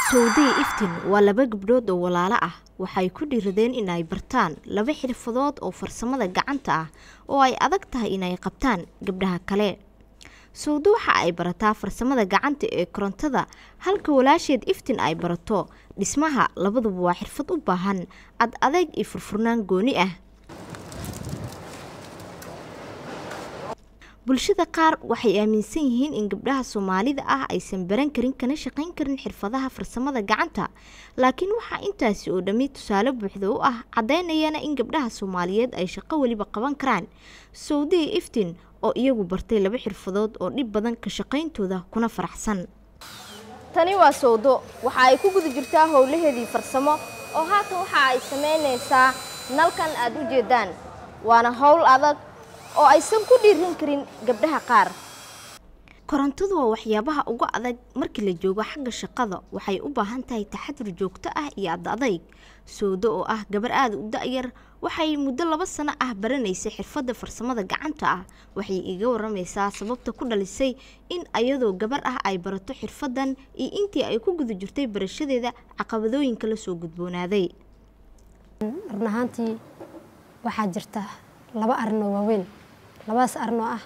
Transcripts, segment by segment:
sowdiya iftiin waa laba gabdhood oo walaalo ah waxay ku dhiiradeen inay bartaan laba xirfadood oo farsamada gacanta ah oo ay adag tahay inay qabtaan gabdhaha kale sowdo waxa ay barataa farsamada gacanta ee korontada halka walaasheed iftiin ay barato dhismaha labaduba waa xirfad u baahan ad adeeg iyo furfurnaan gooni ah bulshada qaar waxay aaminsan yihiin in gabdhaha soomaalida ah aysan baran karin kana shaqayn karin xirfadaha farsamada gacanta laakiin waxaa intaasi oo dhammi tusaale buuxda u ah caddaynayana in gabdhaha soomaaliyeed ay shaqo weliba qaban karaan sowdiya iftiin oo iyagu bartay laba xirfadood oo dhib badan ka shaqayntooda kuna faraxsan tani waa sowdo waxa ay ku guda jirtaa howlaheedii farsamo oo haatan waxa ay samaynaysaa nalkan aad u jeedaan waana howl adag oo aysan ku dhiirin karin gabdhaha qaar korontadu waa waxyaabaha ugu adag markii la joogo xagga shaqada waxay u baahan tahay taxadur joogto ah iyo ad adayg sowdo oo ah gabar aada u da-yar waxay muddo laba sano ah baranaysay xirfadda farsamada gacanta ah waxay iga waramaysaa sababta ku dhalisay in ayadoo gabar ah ay barato xirfaddan iyo intii ay ku guda jirtay barashadeeda caqabadooyinka la soo gudboonaaday run ahaantii waxaa jirta laba arin oo waaweyn labadaas arin oo ah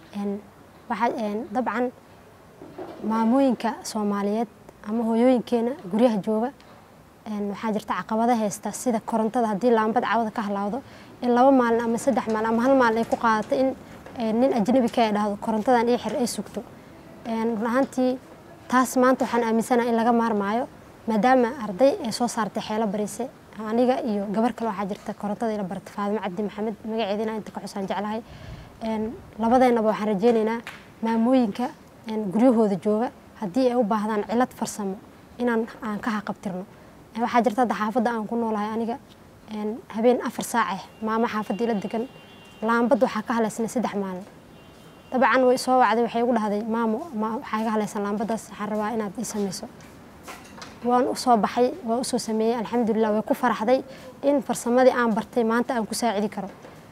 waxaa dabcan maamooyinka soomaaliyeed ama hooyooyinkeena guryaha jooga waxaa jirta caqabado haysta sida korontada haddii laambad cawada ka halaawdo in laba maalin ama saddex maalin ama hal maalin ay ku qaadato in nin ajnabi ka ay dhahdo korontadan ii xir ay sugto run ahaantii taas maanta waxaan aaminsanaha in laga maarmaayo maadaama arday ay soo saartay xeelo barise aniga iyo gabar kale waxaa jirta korontada ila barata faadimo cabdi maxamed magaceedina inta ka xusaan jeclahay labadeennaba waxaan rajeynaynaa maamooyinka guryahooda jooga haddii ay u baahdaan cilad farsamo inaan aan ka haqabtirno waxaa jirta hadda xaafadda aan ku noolahay aniga habeen afar saace maamo xaafaddii la degan laambad waxaa ka haleysnay saddex maalin dabcan way soo wacday waxay igu dhahday maamo waxaa iga haleysan laambadaas waxaan rabaa inaad ii samayso waan u soo baxay waan usoo sameeyey alxamdulilah way ku faraxday in farsamadii aan bartay maanta aan ku saacidi karo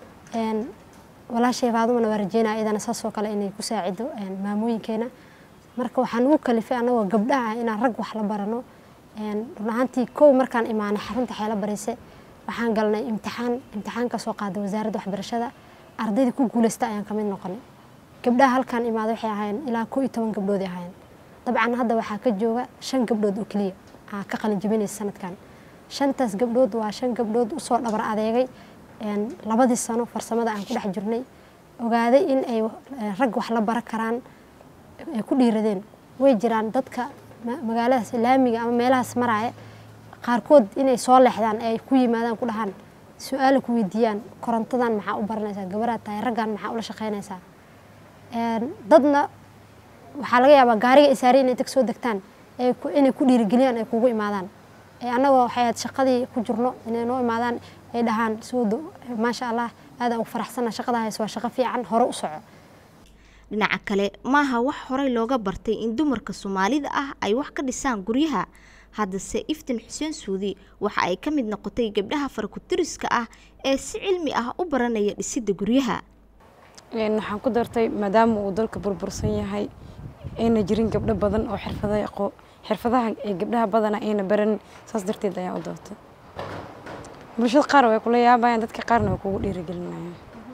walaashay faadumana waa rajeynaya iyadana saasoo kale inay ku saacido maamooyinkeena marka waxaan ugu kalifay annagoo gabdhaha inaan rag wax la barano run ahaantii kow markaan imaanay xarunta xeelo barise waxaan galnay imtixaan imtixaan kasoo qaaday wasaaradda waxbarashada ardayda ku guuleysta ayaan kamid noqonay gabdhaha halkaan imaada waxay ahaayeen ilaa koo iyo toban gabdhood ahaayeen dabcan hadda waxaa ka jooga shan gabdhood oo keliya aa ka qalin jabinaysa sanadkan shantaas gabdhood waa shan gabdhood usoo dhabar adeegay labadii sano farsamada aan ku dhex jirnay ogaaday in ay rag wax la baran karaan ay ku dhiiradeen way jiraan dadka magaaladaas laamiga ama meelahaas maraya qaarkood inay soo leexdaan ay ku yimaadaan ku dhahaan su-aala ku weydiiyaan korontadan maxaa u baranaysaa gabaraad tahay raggan maxaa ula shaqaynaysaa dadna waxaa laga yaabaa gaariga isaari inay tag soo degtaan inay ku dhiirigeliyaan ay kugu imaadaan annagoo waxay ahayd shaqadii ku jirno inay noo imaadaan ay dhahaan soodo maasha allah aadaan ugu faraxsana shaqada hays waa shaqo fiican hore u soco dhinaca kale maaha wax horey looga bartay in dumarka soomaalida ah ay wax ka dhisaan guryaha haddase iftiin xuseen suudi waxa ay ka mid noqotay gabdhaha farakutiriska ah ee si cilmi ah u baranaya dhisidda guryaha waxaan ku dartay maadaama uu dalka burbursan yahay ayna jirin gabdho badan oo xirfada xirfadaha ee gabdhaha badana ayna baran saas darteed ayaan u doortay bulshada qaar way kula yaabayaan dadka qaarna way kugu dhiirigelinayaan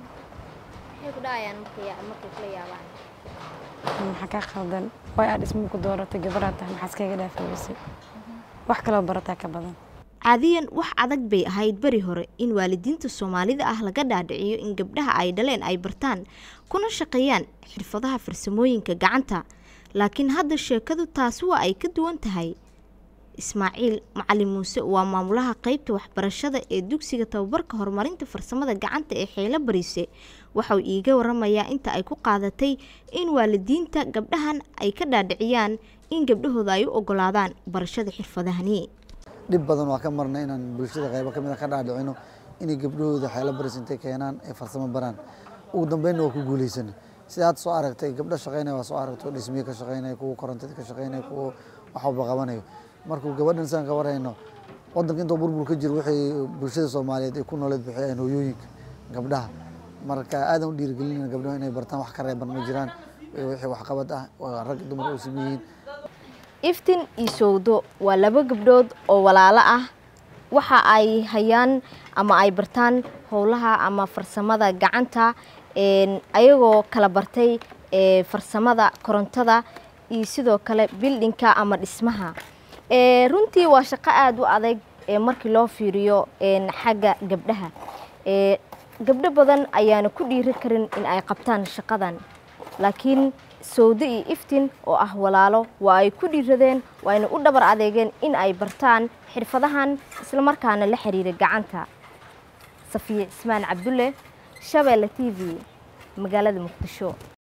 maxaa kaa qaldan way aad dhismo ku dooratay gabadhaa tahay maxaa iskaga dhaafaweysay wax kaloo barataa ka badan caadiyan wax adag bay ahayd beri hore in waalidiinta soomaalida ah laga dhaadhiciyo in gabdhaha ay dhaleen ay bartaan kuna shaqeeyaan xirfadaha farsamooyinka gacanta laakiin hadda sheekadu taasi waa ay ka duwan tahay ismaaciil macalin muuse waa maamulaha qeybta waxbarashada ee dugsiga tababarka horumarinta farsamada gacanta ee xeelo bariise waxauu iiga waramayaa inta ay ku qaadatay in waalidiinta gabdhahan ay ka dhaadhiciyaan in gabdhahooda ay u ogolaadaan barashada xirfadahani dhib badan waa ka marna inaan bulshada qaybo ka mid a ka dhaadhicino inay gabdhahooda xeelo baris intay keenaan ay farsamo baraan ugu dambeynna waa ku guuleysana sida aad soo aragtay gabdho shaqeynaya waa soo aragto dhismiye ka shaqeynaya kuwa korontada ka shaqeynaya kuwa waxwalba qabanayo markuu gabadhan saan ka warhayno wadanka intoo burbur ka jiro waxay bulshada soomaaliyeed ay ku nooleed bixiyaan hooyooyinka gabdhaha marka aadan u dhiirigelinayna gabdhaha inay bartaan wax ka reeban ma jiraan wixii waxqabad ah rag dumar u sameeyihiin iftin iyo sowdo waa laba gabdhood oo walaalo ah waxa ay hayaan ama ay bartaan howlaha ama farsamada gacanta ayagoo kala bartay farsamada korontada iyo sidoo kale bildinka ama dhismaha runtii waa shaqo aada u adag markii loo fiiriyo xagga gabdhaha gabdho badan ayaana ku dhiiri karin in ay qabtaan shaqadan laakiin sowdo iyo iftin oo ah walaalo waa ay ku dhiiradeen waayna u dhabar adeegeen in ay bartaan xirfadahan islamarkaana la xiriira gacanta safiye cismaan cabdulle shabeelle t v magaalada muqdisho